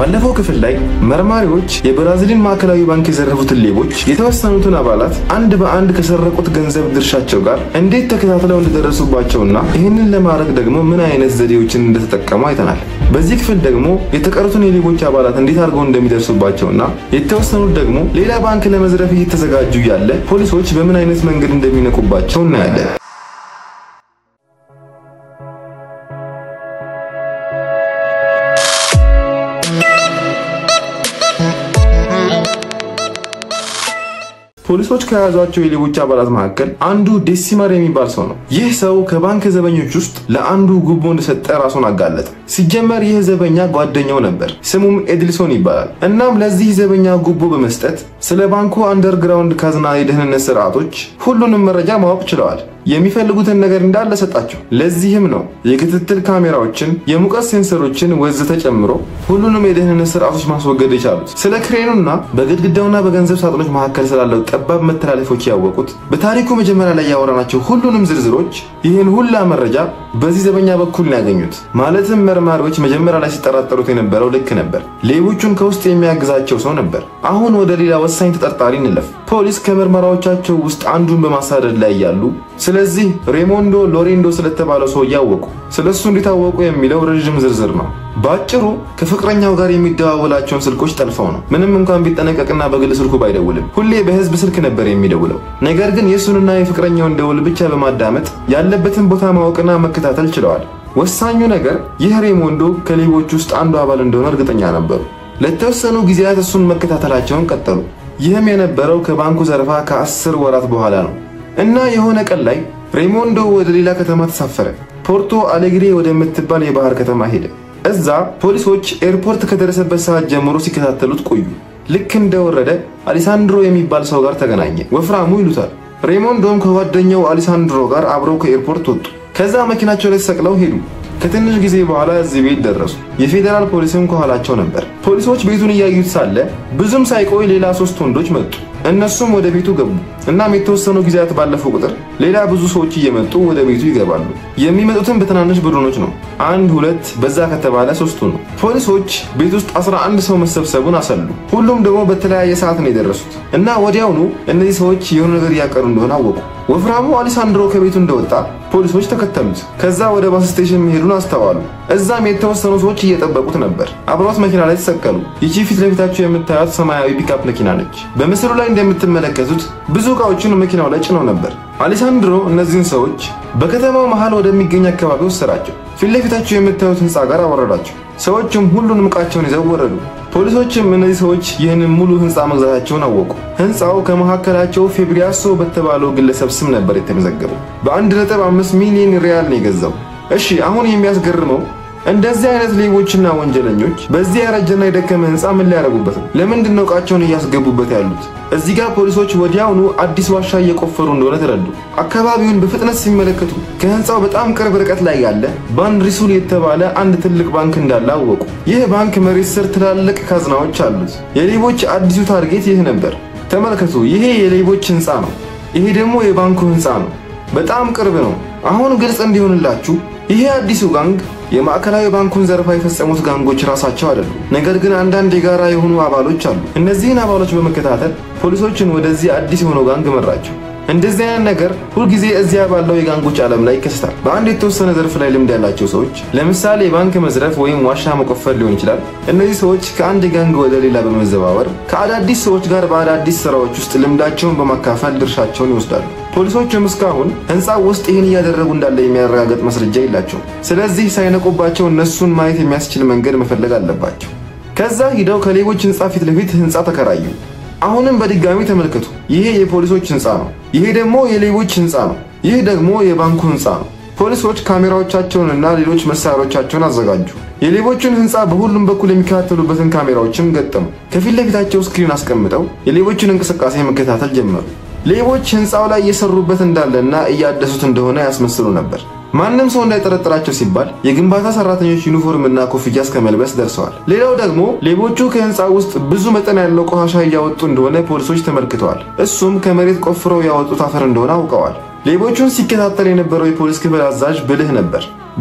ባለፈው ክፍል ላይ መርማሪዎች የብራዚልን ማዕከላዊ ባንክ የዘረፉትን ሌቦች የተወሰኑትን አባላት አንድ በአንድ ከሰረቁት ገንዘብ ድርሻቸው ጋር እንዴት ተከታትለው እንደደረሱባቸውና ይህንን ለማድረግ ደግሞ ምን አይነት ዘዴዎችን እንደተጠቀሙ አይተናል። በዚህ ክፍል ደግሞ የተቀሩትን የሌቦች አባላት እንዴት አድርገው እንደሚደርሱባቸውና የተወሰኑት ደግሞ ሌላ ባንክ ለመዝረፍ እየተዘጋጁ ያለ ፖሊሶች በምን አይነት መንገድ እንደሚነቁባቸው እናያለን። ፖሊሶች ከያዟቸው የሌቦች አባላት መካከል አንዱ ዴሲመር የሚባል ሰው ነው። ይህ ሰው ከባንክ ዘበኞች ውስጥ ለአንዱ ጉቦ እንደሰጠ ራሱን አጋለጠ። ሲጀመር ይህ ዘበኛ ጓደኛው ነበር፣ ስሙም ኤድልሶን ይባላል። እናም ለዚህ ዘበኛ ጉቦ በመስጠት ስለ ባንኩ አንደርግራውንድ ካዝና የደህንነት ስርዓቶች ሁሉንም መረጃ ማወቅ ችለዋል። የሚፈልጉትን ነገር እንዳለ ሰጣቸው። ለዚህም ነው የክትትል ካሜራዎችን፣ የሙቀት ሴንሰሮችን ወዘተ ጨምሮ ሁሉንም የደህንነት ስርዓቶች ማስወገድ የቻሉት። ስለ ክሬኑና በግድግዳውና በገንዘብ ሳጥኖች መካከል ስላለው ጠባብ መተላለፎች ያወቁት በታሪኩ መጀመሪያ ላይ ያወራናቸው ሁሉንም ዝርዝሮች ይህን ሁላ መረጃ በዚህ ዘበኛ በኩል ነው ያገኙት። ማለትም መርማሪዎች መጀመሪያ ላይ ሲጠራጠሩት የነበረው ልክ ነበር። ሌቦቹን ከውስጥ የሚያግዛቸው ሰው ነበር። አሁን ወደ ሌላ ወሳኝ ተጠርጣሪ እንለፍ። ፖሊስ ከምርመራዎቻቸው ውስጥ አንዱን በማሳደድ ላይ ያሉ ስለዚህ ሬሞንዶ ሎሬንዶ ስለተባለው ሰው እያወቁ ስለ እሱ እንዲታወቁ የሚለው ረዥም ዝርዝር ነው። በአጭሩ ከፍቅረኛው ጋር የሚደዋወላቸውን ስልኮች ጠልፈው ነው። ምንም እንኳን ቢጠነቀቅና በግል ስልኩ ባይደውልም ሁሌ በህዝብ ስልክ ነበር የሚደውለው። ነገር ግን የእሱንና የፍቅረኛውን ደውል ብቻ በማዳመጥ ያለበትን ቦታ ማወቅና መከታተል ችለዋል። ወሳኙ ነገር ይህ ሬሞንዶ ከሌቦች ውስጥ አንዱ አባል እንደሆነ እርግጠኛ ነበሩ። ለተወሰኑ ጊዜያት እሱን መከታተላቸውን ቀጠሉ። ይህም የነበረው ከባንኩ ዘረፋ ከአስር ወራት በኋላ ነው እና የሆነ ቀን ላይ ሬሞንዶ ወደ ሌላ ከተማ ተሳፈረ። ፖርቶ አሌግሬ ወደምትባል የባህር ከተማ ሄደ። እዛ ፖሊሶች ኤርፖርት ከደረሰበት ሰዓት ጀምሮ ሲከታተሉት ቆዩ። ልክ እንደወረደ አሊሳንድሮ የሚባል ሰው ጋር ተገናኘ። ወፍራሙ ይሉታል። ሬሞንዶም ከጓደኛው አሊሳንድሮ ጋር አብረው ከኤርፖርት ወጡ። ከዛ መኪናቸው ላይ ተሰቅለው ሄዱ። ከትንሽ ጊዜ በኋላ እዚህ ቤት ደረሱ። የፌዴራል ፖሊስም ከኋላቸው ነበር። ፖሊሶች ቤቱን እያዩት ሳለ ብዙም ሳይቆይ ሌላ ሶስት ወንዶች መጡ። እነሱም ወደ ቤቱ ገቡ። እናም የተወሰኑ ጊዜያት ባለፉ ቁጥር ሌላ ብዙ ሰዎች እየመጡ ወደ ቤቱ ይገባሉ። የሚመጡትም በትናንሽ ቡድኖች ነው። አንድ ሁለት፣ በዛ ከተባለ ሶስቱ ነው። ፖሊሶች ቤት ውስጥ 11 ሰው መሰብሰቡን አሰሉ። ሁሉም ደግሞ በተለያየ ሰዓት ነው የደረሱት እና ወዲያውኑ እነዚህ ሰዎች የሆነ ነገር እያቀሩ እንደሆነ አወቁ። ወፍራሙ አሊሳንድሮ ከቤቱ እንደወጣ ፖሊሶች ተከተሉት። ከዛ ወደ ባስ ስቴሽን መሄዱን አስተዋሉ። እዛም የተወሰኑ ሰዎች እየጠበቁት ነበር። አብሯት መኪና ላይ ተሰቀሉ። ይቺ ፊት ለፊታቸው የምታዩት ሰማያዊ ፒካፕ መኪና ነች። በምስሉ ላይ እንደምትመለከቱት ብዙ እቃዎችን መኪናው ላይ ጭነው ነበር። አሌሳንድሮ እነዚህን ሰዎች በከተማው መሃል ወደሚገኝ አካባቢ ወሰዳቸው። ፊት ለፊታቸው የምታዩት ህንፃ ጋር አወረዳቸው። ሰዎችም ሁሉንም ዕቃቸውን ይዘው ወረዱ። ፖሊሶችም እነዚህ ሰዎች ይህንን ሙሉ ህንፃ መግዛታቸውን አወቁ። ህንፃው ከመካከላቸው ፌብሪያሶ በተባለው ግለሰብ ስም ነበር የተመዘገበው። በ1.5 ሚሊዮን ሪያል ነው የገዛው። እሺ አሁን የሚያስገርመው እንደዚህ አይነት ሌቦችና ወንጀለኞች በዚህ ያረጀና የደከመ ህንፃ ምን ሊያደርጉበት ነው? ለምንድን ነው ዕቃቸውን እያስገቡበት ያሉት? እዚህ ጋር ፖሊሶች ወዲያውኑ አዲስ ዋሻ እየቆፈሩ እንደሆነ ተረዱ። አካባቢውን በፍጥነት ሲመለከቱ ከህንፃው በጣም ቅርብ ርቀት ላይ ያለ ባንሪሱል የተባለ አንድ ትልቅ ባንክ እንዳለ አወቁ። ይህ ባንክ መሬት ስር ትላልቅ ካዝናዎች አሉት። የሌቦች አዲሱ ታርጌት ይህ ነበር። ተመልከቱ፣ ይሄ የሌቦች ህንፃ ነው። ይሄ ደግሞ የባንኩ ህንፃ ነው። በጣም ቅርብ ነው። አሁን ግልጽ እንዲሆንላችሁ ይሄ አዲሱ ጋንግ የማዕከላዊ ባንኩን ዘረፋ የፈጸሙት ጋንጎች ራሳቸው አይደሉም። ነገር ግን አንዳንድ የጋራ የሆኑ አባሎች አሉ። እነዚህን አባሎች በመከታተል ፖሊሶችን ወደዚህ አዲስ የሆነው ጋንግ መራቸው። እንደዚህ አይነት ነገር ሁልጊዜ እዚያ ባለው የጋንጎች ዓለም ላይ ይከሰታል። በአንድ የተወሰነ ዘርፍ ላይ ልምድ ያላቸው ሰዎች ለምሳሌ የባንክ መዝረፍ ወይም ዋሻ መቆፈር ሊሆን ይችላል። እነዚህ ሰዎች ከአንድ ጋንግ ወደ ሌላ በመዘዋወር ከአዳዲስ ሰዎች ጋር በአዳዲስ ስራዎች ውስጥ ልምዳቸውን በማካፈል ድርሻቸውን ይወስዳሉ። ፖሊሶችም እስካሁን ህንፃው ውስጥ ይህን እያደረጉ እንዳለ የሚያረጋግጥ ማስረጃ የላቸውም። ስለዚህ ሳይነቁባቸው እነሱን ማየት የሚያስችል መንገድ መፈለግ አለባቸው። ከዛ ሂደው ከሌቦች ህንፃ ፊት ለፊት ህንፃ ተከራዩ። አሁንም በድጋሚ ተመልከቱ። ይሄ የፖሊሶች ህንፃ ነው። ይሄ ደግሞ የሌቦች ህንፃ ነው። ይህ ደግሞ የባንኩ ህንፃ ነው። ፖሊሶች ካሜራዎቻቸውንና ሌሎች መሳሪያዎቻቸውን አዘጋጁ። የሌቦቹን ህንፃ በሁሉም በኩል የሚከታተሉበትን ካሜራዎችም ገጠሙ። ከፊት ለፊታቸው ስክሪን አስቀምጠው የሌቦችን እንቅስቃሴ መከታተል ጀመሩ። ሌቦች ህንፃው ላይ እየሰሩበት እንዳለና እያደሱት እንደሆነ ያስመስሉ ነበር። ማንም ሰው እንዳይጠረጥራቸው ሲባል የግንባታ ሰራተኞች ዩኒፎርም እና ኮፍያ እስከ መልበስ ደርሰዋል። ሌላው ደግሞ ሌቦቹ ከህንፃ ውስጥ ብዙ መጠን ያለው ቆሻሻ እያወጡ እንደሆነ ፖሊሶች ተመልክተዋል። እሱም ከመሬት ቆፍረው ያወጡት አፈር እንደሆነ አውቀዋል። ሌቦቹን ሲከታተል የነበረው የፖሊስ ክፍል አዛዥ ብልህ ነበር።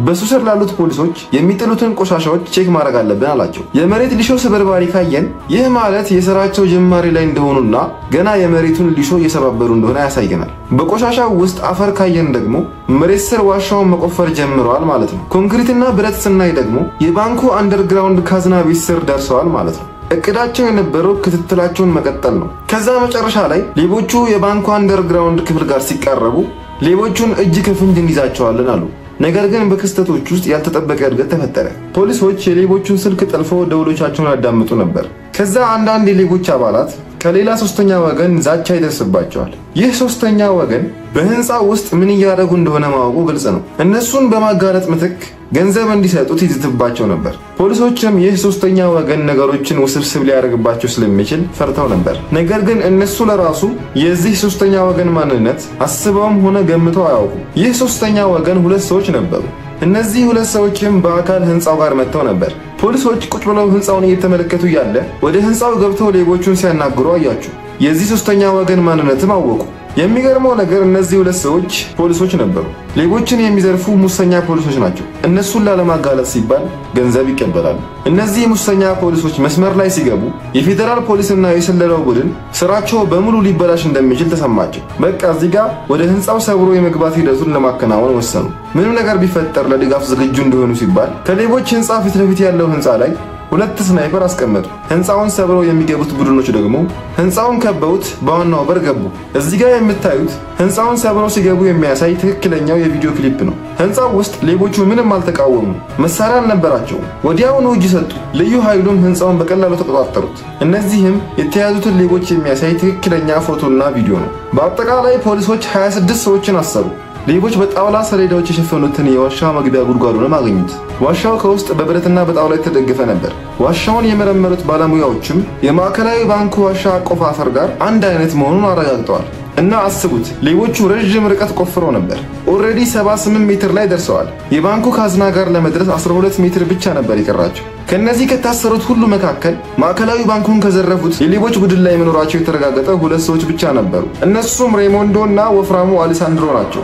በሱ ስር ላሉት ፖሊሶች የሚጥሉትን ቆሻሻዎች ቼክ ማድረግ አለብን አላቸው። የመሬት ሊሾ ስብርባሪ ካየን ይህ ማለት የስራቸው ጅማሬ ላይ እንደሆኑና ገና የመሬቱን ሊሾ እየሰባበሩ እንደሆነ ያሳየናል። በቆሻሻው ውስጥ አፈር ካየን ደግሞ መሬት ስር ዋሻውን መቆፈር ጀምረዋል ማለት ነው። ኮንክሪትና ብረት ስናይ ደግሞ የባንኩ አንደርግራውንድ ካዝና ቤት ስር ደርሰዋል ማለት ነው። እቅዳቸው የነበረው ክትትላቸውን መቀጠል ነው። ከዛ መጨረሻ ላይ ሌቦቹ የባንኩ አንደርግራውንድ ክፍል ጋር ሲቃረቡ ሌቦቹን እጅ ከፍንጅ እንይዛቸዋለን አሉ። ነገር ግን በክስተቶች ውስጥ ያልተጠበቀ እድገት ተፈጠረ። ፖሊሶች የሌቦቹን ስልክ ጠልፈው ደውሎቻቸውን ያዳምጡ ነበር። ከዛ አንዳንድ የሌቦች አባላት ከሌላ ሶስተኛ ወገን ዛቻ ይደርስባቸዋል። ይህ ሶስተኛ ወገን በህንፃ ውስጥ ምን እያደረጉ እንደሆነ ማወቁ ግልጽ ነው። እነሱን በማጋለጥ ምትክ ገንዘብ እንዲሰጡት ይዝትባቸው ነበር። ፖሊሶችም ይህ ሶስተኛ ወገን ነገሮችን ውስብስብ ሊያደርግባቸው ስለሚችል ፈርተው ነበር። ነገር ግን እነሱ ለራሱ የዚህ ሶስተኛ ወገን ማንነት አስበውም ሆነ ገምተው አያውቁም። ይህ ሶስተኛ ወገን ሁለት ሰዎች ነበሩ። እነዚህ ሁለት ሰዎችም በአካል ህንፃው ጋር መጥተው ነበር። ፖሊሶች ቁጭ ብለው ህንፃውን እየተመለከቱ ያለ ወደ ህንፃው ገብተው ሌቦቹን ሲያናግሩ አያችሁ። የዚህ ሶስተኛ ወገን ማንነትም አወቁ። የሚገርመው ነገር እነዚህ ሁለት ሰዎች ፖሊሶች ነበሩ። ሌቦችን የሚዘርፉ ሙሰኛ ፖሊሶች ናቸው። እነሱን ላለማጋለጥ ሲባል ገንዘብ ይቀበላሉ። እነዚህ ሙሰኛ ፖሊሶች መስመር ላይ ሲገቡ የፌዴራል ፖሊስና የስለላው ቡድን ስራቸው በሙሉ ሊበላሽ እንደሚችል ተሰማቸው። በቃ እዚህ ጋር ወደ ህንፃው ሰብሮ የመግባት ሂደቱን ለማከናወን ወሰኑ። ምንም ነገር ቢፈጠር ለድጋፍ ዝግጁ እንደሆኑ ሲባል ከሌቦች ህንፃ ፊት ለፊት ያለው ህንፃ ላይ ሁለት ስናይፐር አስቀመጡ። ህንፃውን ሰብረው የሚገቡት ቡድኖች ደግሞ ህንፃውን ከበውት በዋናው በር ገቡ። እዚህ ጋር የምታዩት ህንፃውን ሰብረው ሲገቡ የሚያሳይ ትክክለኛው የቪዲዮ ክሊፕ ነው። ህንፃው ውስጥ ሌቦቹ ምንም አልተቃወሙ፣ መሳሪያ አልነበራቸውም። ወዲያውኑ እጅ ሰጡ። ልዩ ኃይሉም ህንፃውን በቀላሉ ተቆጣጠሩት። እነዚህም የተያዙትን ሌቦች የሚያሳይ ትክክለኛ ፎቶና ቪዲዮ ነው። በአጠቃላይ ፖሊሶች 26 ሰዎችን አሰሩ። ሌቦች በጣውላ ሰሌዳዎች የሸፈኑትን የዋሻ መግቢያ ጉድጓዱንም አገኙት። ዋሻው ከውስጥ በብረትና በጣውላ የተደገፈ ነበር። ዋሻውን የመረመሩት ባለሙያዎችም የማዕከላዊ ባንኩ ዋሻ አቆፋፈር ጋር አንድ አይነት መሆኑን አረጋግጠዋል። እና አስቡት ሌቦቹ ረዥም ርቀት ቆፍረው ነበር። ኦልሬዲ 78 ሜትር ላይ ደርሰዋል። የባንኩ ካዝና ጋር ለመድረስ 12 ሜትር ብቻ ነበር የቀራቸው። ከነዚህ ከታሰሩት ሁሉ መካከል ማዕከላዊ ባንኩን ከዘረፉት የሌቦች ቡድን ላይ መኖራቸው የተረጋገጠ ሁለት ሰዎች ብቻ ነበሩ። እነሱም ሬሞንዶ እና ወፍራሙ አሌሳንድሮ ናቸው።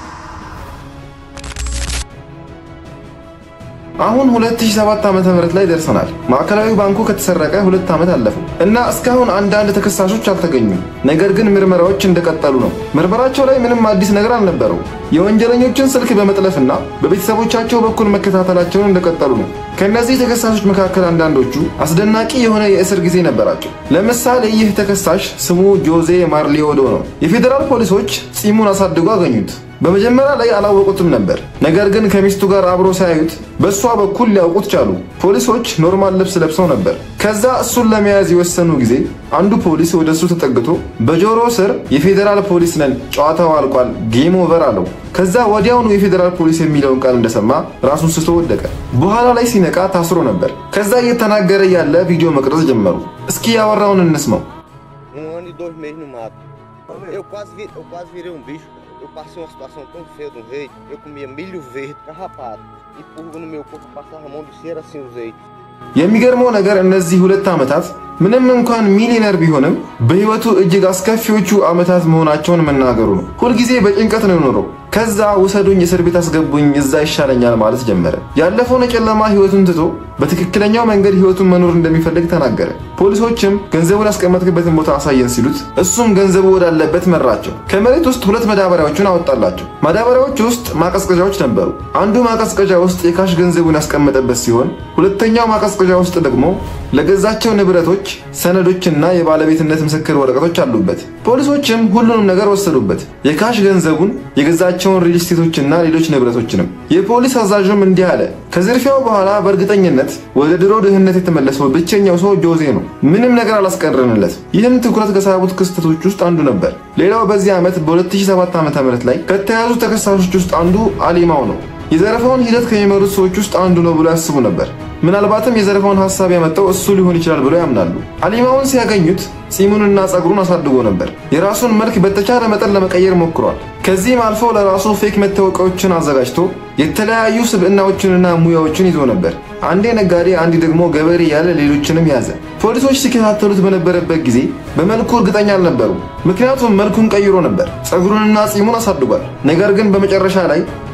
አሁን 2007 ዓመተ ምህረት ላይ ደርሰናል። ማዕከላዊ ባንኩ ከተሰረቀ ሁለት ዓመት አለፈው እና እስካሁን አንዳንድ ተከሳሾች አልተገኙም። ነገር ግን ምርመራዎች እንደቀጠሉ ነው። ምርመራቸው ላይ ምንም አዲስ ነገር አልነበረው። የወንጀለኞችን ስልክ በመጥለፍና በቤተሰቦቻቸው በኩል መከታተላቸውን እንደቀጠሉ ነው። ከእነዚህ ተከሳሾች መካከል አንዳንዶቹ አስደናቂ የሆነ የእስር ጊዜ ነበራቸው። ለምሳሌ ይህ ተከሳሽ ስሙ ጆዜ ማርሊዮዶ ነው። የፌዴራል ፖሊሶች ጺሙን አሳድጎ አገኙት። በመጀመሪያ ላይ አላወቁትም ነበር። ነገር ግን ከሚስቱ ጋር አብሮ ሲያዩት በእሷ በኩል ሊያውቁት ቻሉ። ፖሊሶች ኖርማል ልብስ ለብሰው ነበር። ከዛ እሱን ለመያዝ የወሰኑ ጊዜ አንዱ ፖሊስ ወደ እሱ ተጠግቶ በጆሮ ስር የፌዴራል ፖሊስ ነን፣ ጨዋታው አልቋል፣ ጌም ኦቨር አለው። ከዛ ወዲያውኑ የፌዴራል ፖሊስ የሚለውን ቃል እንደሰማ ራሱን ስቶ ወደቀ። በኋላ ላይ ሲነቃ ታስሮ ነበር። ከዛ እየተናገረ ያለ ቪዲዮ መቅረጽ ጀመሩ። እስኪ ያወራውን እንስማው። Um ano e dois meses no mato. Eu quase, vi- eu quase virei um bicho. Eu passei uma situação tão feia de um jeito. Eu comia milho verde, carrapato. E purga no meu corpo, passava a mão de cera assim os eitos. የሚገርመው ነገር እነዚህ ሁለት ዓመታት ምንም እንኳን ሚሊነር ቢሆንም በህይወቱ እጅግ አስከፊዎቹ ዓመታት መሆናቸውን መናገሩ ነው። ሁልጊዜ በጭንቀት ነው የኖረው። ከዛ ውሰዱኝ፣ እስር ቤት አስገቡኝ፣ እዛ ይሻለኛል ማለት ጀመረ። ያለፈውን የጨለማ ህይወቱን ትቶ በትክክለኛው መንገድ ህይወቱን መኖር እንደሚፈልግ ተናገረ። ፖሊሶችም ገንዘቡን ያስቀመጥክበትን ቦታ አሳየን ሲሉት እሱም ገንዘቡ ወዳለበት መራቸው። ከመሬት ውስጥ ሁለት ማዳበሪያዎችን አወጣላቸው። ማዳበሪያዎች ውስጥ ማቀዝቀዣዎች ነበሩ። አንዱ ማቀዝቀዣ ውስጥ የካሽ ገንዘቡን ያስቀመጠበት ሲሆን፣ ሁለተኛው ማቀዝቀዣ ውስጥ ደግሞ ለገዛቸው ንብረቶች ሰነዶችና የባለቤትነት ምስክር ወረቀቶች አሉበት። ፖሊሶችም ሁሉንም ነገር ወሰዱበት፣ የካሽ ገንዘቡን፣ የገዛቸውን ሪል ስቴቶችና ሌሎች ንብረቶችንም። የፖሊስ አዛዡም እንዲህ አለ፣ ከዝርፊያው በኋላ በእርግጠኝነት ወደ ድሮ ድህነት የተመለሰው ብቸኛው ሰው ጆዜ ነው። ምንም ነገር አላስቀረንለት። ይህም ትኩረት ከሳቡት ክስተቶች ውስጥ አንዱ ነበር። ሌላው በዚህ ዓመት በ2007 ዓ.ም ላይ ከተያዙ ተከሳሾች ውስጥ አንዱ አሊማው ነው። የዘረፋውን ሂደት ከሚመሩት ሰዎች ውስጥ አንዱ ነው ብሎ ያስቡ ነበር። ምናልባትም የዘረፋውን ሐሳብ ያመጣው እሱ ሊሆን ይችላል ብለው ያምናሉ። አሊማውን ሲያገኙት ጺሙንና ጸጉሩን አሳድጎ ነበር። የራሱን መልክ በተቻለ መጠን ለመቀየር ሞክሯል። ከዚህም አልፎ ለራሱ ፌክ መታወቂያዎችን አዘጋጅቶ የተለያዩ ስብዕናዎችንና ሙያዎችን ይዞ ነበር። አንዴ ነጋዴ፣ አንዴ ደግሞ ገበሬ ያለ ሌሎችንም ያዘ። ፖሊሶች ሲከታተሉት በነበረበት ጊዜ በመልኩ እርግጠኛ አልነበሩም። ምክንያቱም መልኩን ቀይሮ ነበር፣ ጸጉሩንና ጺሙን አሳድጓል። ነገር ግን በመጨረሻ ላይ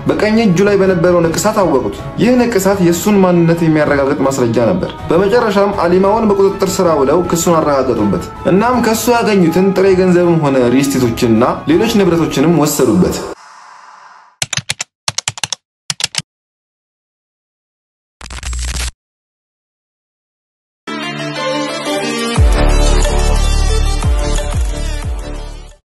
በቀኝ እጁ ላይ በነበረው ንቅሳት አወቁት። ይህ ንቅሳት የእሱን ማንነት የሚያረጋግጥ ማስረጃ ነበር። በመጨረሻም አሊማውን በቁጥጥር ስር ውለው ክሱን አረጋገጡበት። እናም ከሱ ያገኙትን ጥሬ ገንዘብም ሆነ ሪስቴቶችንና ሌሎች ንብረቶችንም ወሰዱበት።